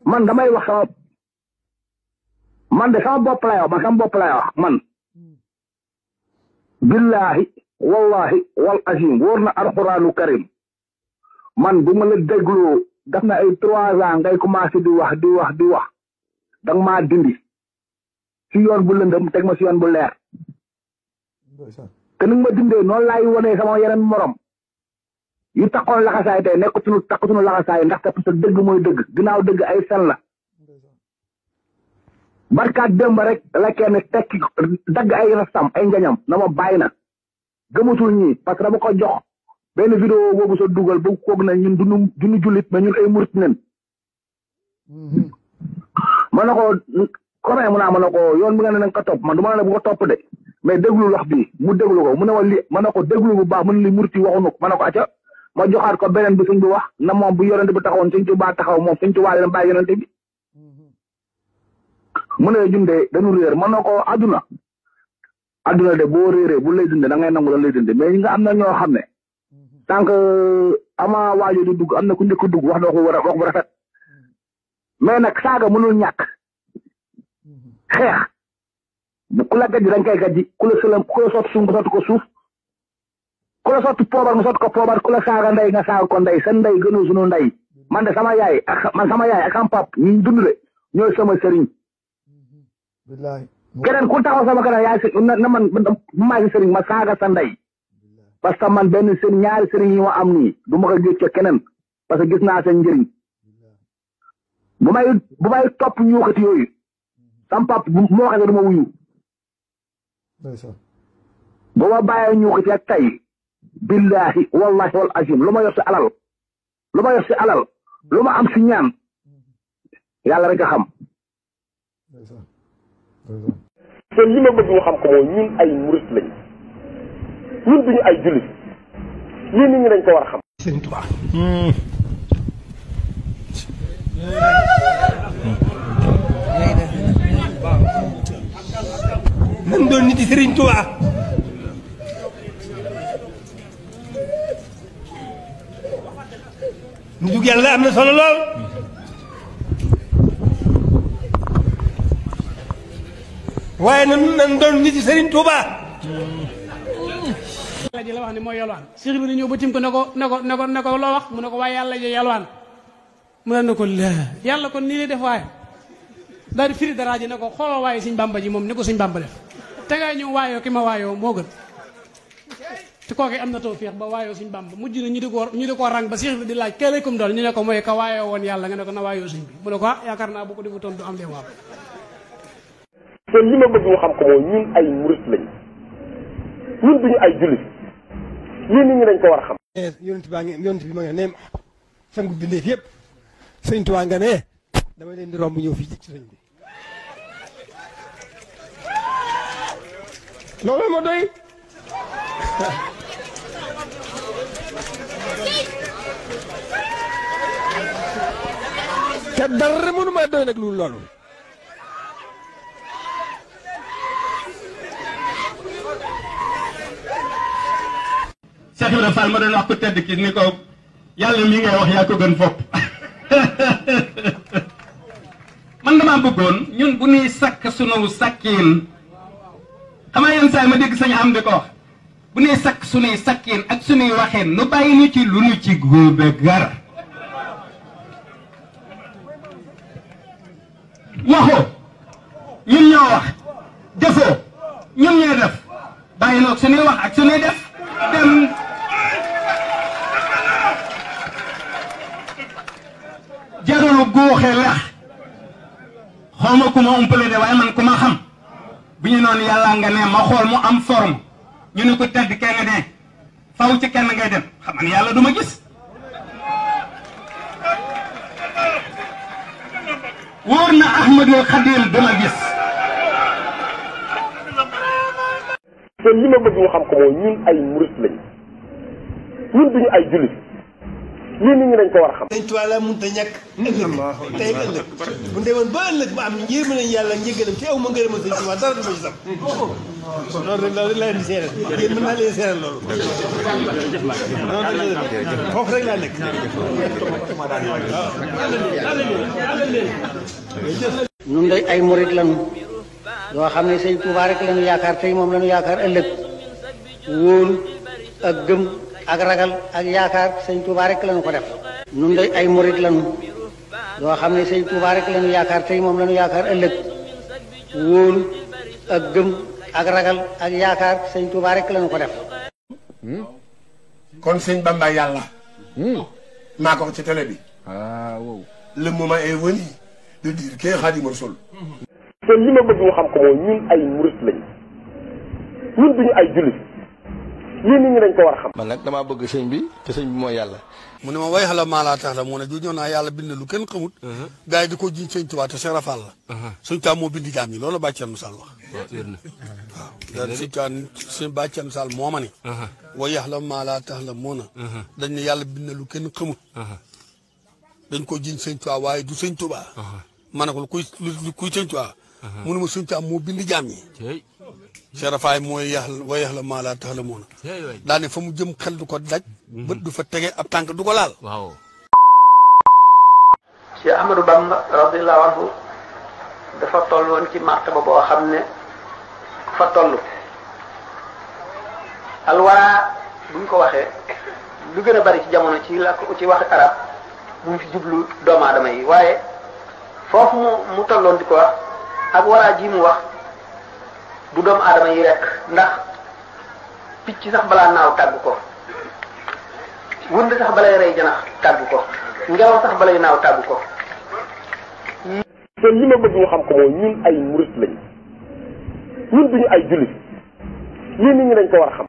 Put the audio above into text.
man damay wax sama man de sama bopp lay wax man sama bopp lay wax man billahi wallahi wal azim wóor na alxuraanu karim man bu ma la dégloo def na ay trois ans ngay commencé di wax di wax di wax danga maa dindi si yoon bu lëndëm teg ma si yoon bu leer te ni nga ma dindee noonu laay wonee sama yeneen morom yu taxoon laxasaay tey nekkatuñu takkatuñu laxasaay ndaxte parce que dëgg mooy dëgg ginnaaw dëgg ay fen la barkaat démb rek la kenn tekki dagg ay rastam ay njañam na ma bàyyi na gëmatul ñii parce que dama ko jox benn vidéo boobu sa dugal ba koog na ñun duñu duñu jullit mais ñun ay murit nen ma ne ko comme mu naa ma ne ko yoon bi nga ne nañ ko topp man du ma ne bu ko topp de mais déglu wax bi mu déglu ko mu ne ma li ma ne ko déglu bu baax mu ne li murit yi waxuñu ko ma ne ko acca ma joxaat ko beneen bi suñ bi wax na moom bu yonente bi taxawoon suñ ci baa taxaw moom suñ ci waa leen bàyyi yonente bi mu ne junde dañu réer mën na ko adduna adduna de boo réeree bu lay dunde da ngay nangu la lay dunde mais ñi nga am na ñoo xam ne tant que ama waajo di dugg am na ku njëkk dugg wax na ko war a wax bu rafet mais nag saaga mënul ñàkk xeex bu ku la gajji dañ koy gajji ku la sëlam ku la sotti suuf nga sotti ko suuf ku la sotti poobar nga sotti ko poobar ku la saaga ndey nga saaga ko ndey seen ndey gënul sunu ndey man de sama yaay ak man sama yaay ak sama pap ñu dund de ñooy sama sëriñ keneen ku taxaw sama kanam yaay si na na man maa si sëriñ ma saaga sa ndey parce que man benn sëriñ ñaari sëriñ yi ma am nii du ma ko gis ca keneen parce que gis naa seen njëriñ bu may bu may topp ñuuxati yooyu sam pap bu ma waxee du ma wuyu bu ma bàyyee ñuuxati ak tey billahi wallahi wal azim lu ma yor si alal lu ma yor si alal lu ma am si ñaan yàlla rek a xam te li ma bëgg ñu xam ko mooy ñun ay murit lañ ñun duñu ay jullit lii nit ñi dañ ko war a xam. Sëriñ Tuubaa nan doon nit yi Sëriñ Tuubaa nitug yàlla am na solo lool waaye nan nan doon nit yi Sëriñ Tuubaa yàlla ji la wax ne mooy yalwaan Cheikh bi ñëw ba tim ko ne ko ne ko ne ko ne ko loo wax mu ne ko waaye yàlla ji yalwaan mu ne ko la yàlla kon nii lay def waaye daal di firi daraa ji ne ko xoolal waaye suñ bàmba ji moom ni ko suñ bàmba def te ngay ñëw waayoo ki ma waayoo moo gën te kooke am na tawfiix ba waayoo suñ bàmba mujj na ñu di ko ñu di ko rang ba Cheikh bi di laaj keelekum dool ñu ne ko mooy ka waayoo woon yàlla nga ne ko na waayoo suñ bi mu ne ko ah yaakaar naa bu ko defutoon du am leen waaw te li ma bëgg ñu xam ko mooy ñun ay murit lañ ñun duñu ay jullit lii nit ñi dañ ko war a xam. yonent baa ngi yonent bi ma nga ne sangu bindeef yëpp sëñ Tuubaa nga ne dama leen di romb ñëw fii ci sëñ bi loolu ma doy te dara mënu maa doy nag lu loolu Cheikh Ibrahima Fall ma doon wax ku tedd ki ni ko yàlla mi ngay wax yaa ko gën fopp man damaa bëggoon ñun bu ñuy sakk sunu sakkiin xam nga yenn saa yi ma dégg sañ am di ko wax bu ñuy sakk sunuy sakkiin ak sunuy waxeen nu bàyyi ñu ci lu nu ci góobe gar waxoo ñun ñoo wax defoo ñun ñoo def bàyyi noog sunuy wax ak sunuy def dem jarul góoxe lex xaw ma ku ma umpale de waaye man ku ma xam bu ñu noonu yàlla nga ne ma xool mu am forme ñu ne ko tedd kenn ne faw ci kenn ngay dem xam man yàlla du ma gis wóor na Ahmadul Xadim du ma gis te li ma bëgg ñu xam ko mooy ñun ay murit lañ ñun duñu ay jullit lii nit ñi dañ ko war a xam sëñ Tuubaa laa mënut a ñàkk ëllëg tey ak ëllëg bu demoon ba ëllëg ba am yéema nañ yàlla njëggalam te aw ma ngërëmal sëñ Tuubaa dara du ma ci sam loolu rek loolu rek laa leen di seeral yéen mën naa leen seeral loolu noonu rek la foofu rek laa nekk ñun day ay murit lañu yoo xam ne sëñ Tuubaa rek lañu yaakaar tey moom lañu yaakaar ëllëg wóolu ak gëm ak ragal ak yaakaar sëñ Tuubaa rek lañu ko def ñun day ay murit lañu yoo xam ne sëñ Tuubaa rek lañu yaakaar tey moom lañu yaakaar ëllëg wóolu ak gëm ak ragal ak yaakaar sëñ Tuubaa rek lañu ko def kon sëñ Bamba yàlla. maa ko wax ci télé bi. waaw. le moment est venu de dire que Xaadimu Rasuul. te li ma bëgg ñu xam ko mooy ñun ay murit lañ ñun duñu ay jullit lii nit ñi dañ ko war a xam man nag damaa bëgg sëñ bi te sëñ bi mooy yàlla. mu ne ma way xala maa laa tax la mu ne ju ñëw naa yàlla bind lu kenn xamut gars yi di ko jiñ sëñ Tuubaa te Cheikh Rafal la sëñ Tuubaa moo bind jaam ñi loolu la bàcceen Sall wax waaw daal sëñ Tuubaa sëñ bàcceen Sall moo ma ne way xala maa laa tax la moo na dañ ne yàlla bind lu kenn xamut dañ ko jiñ sëñ Tuubaa waaye du sëñ Tuubaa ma ne ko lu kuy lu kuy sëñ Tuubaa mu ne ma sëñ Tuubaa moo bind jaam ñi Cheikh Rafaay mooy yax la way yax la maa laa tax la moona daane fa mu jëm xel du ko daj bët du fa tege ab tànk du ko laal waaw. Cheikh Ahmadou Bamba radiyallahu anhu dafa toll woon ci martaba boo xam ne ku fa toll alwara buñ ko waxee lu gën a bari ci jamono ci làkk ci wax arab mu ngi fi jublu doomu aadama yi waaye foofu mu mu tolloon di ko wax ak waraa ji mu wax du doomu aadama yi rek ndax picc sax balaa naaw tàgg ko wund sax balay rey janax tàgg ko ngelaw sax balay naaw tàgg ko te li ma bëgg ñu xam ko mooy ñun ay murit lañ ñun duñu ay jullit lii nit ñi dañ ko war a xam